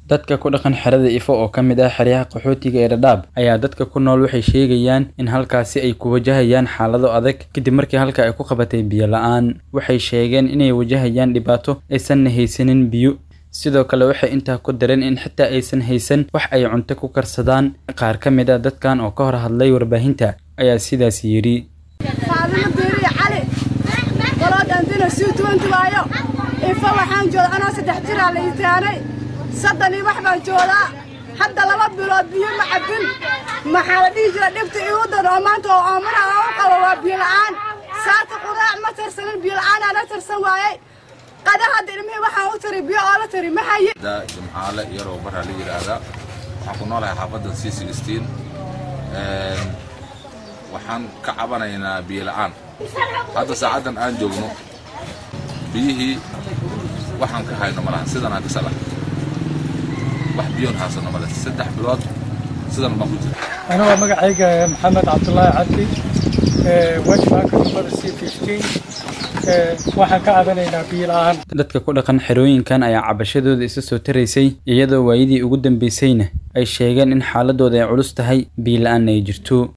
dadka ku dhaqan xerada ifo oo ka mid ah xeryaha qaxootiga ee dhadhaab ayaa dadka ku nool waxay sheegayaan in halkaasi ay ku wajahayaan xaalado adag kadib markii halka ay ku qabatay biyo la-aan waxay sheegeen inay wajahayaan dhibaato aysanna haysanin biyo sidoo kale waxay intaa ku dareen in xitaa aysan haysan wax ay cunto ku karsadaan qaar ka mid a dadkan oo ka hor hadlay warbaahinta ayaa sidaas yidhi faadimo diiriya cali goloodhandina sii tuwanti waayo ifo waxaan jooda anoo saddex jiraa la itaanay soddon iyo wax baan joodaa hadda laba bilood biyo ma cabbin maxaa la dhihi jira dhibta iigu dan oo maanta oo oomana aan u qabo waa biyo la'aan saata quraac ma tarsanin biyo la'aan aan la tarsan waayey qada hadda ilmihii waxaan u tari biyo oo la tari ma haye jimcaale yaroo baraa la yidhaahdaa waxaan ku noolahay xaafadda c sixteen waxaan ka cabanaynaa biyo la'aan hadda saacaddan aan joogno biyihii waxaan ka hayno malaha sidan aan kasala wax biyoon haasano male saddex bilood sidan baan ku jira anigoo magacayga maxamed cabdulaahi cabdi wajmaaka numada c fifteen waxaan ka cabanaynaa biyo la'aan dadka ku dhaqan xerooyinkan ayaa cabashadooda isa soo taraysay iyadoo waayadii ugu dambeysayna ay sheegeen in xaaladooda ay culus tahay biyo la-aan ay jirto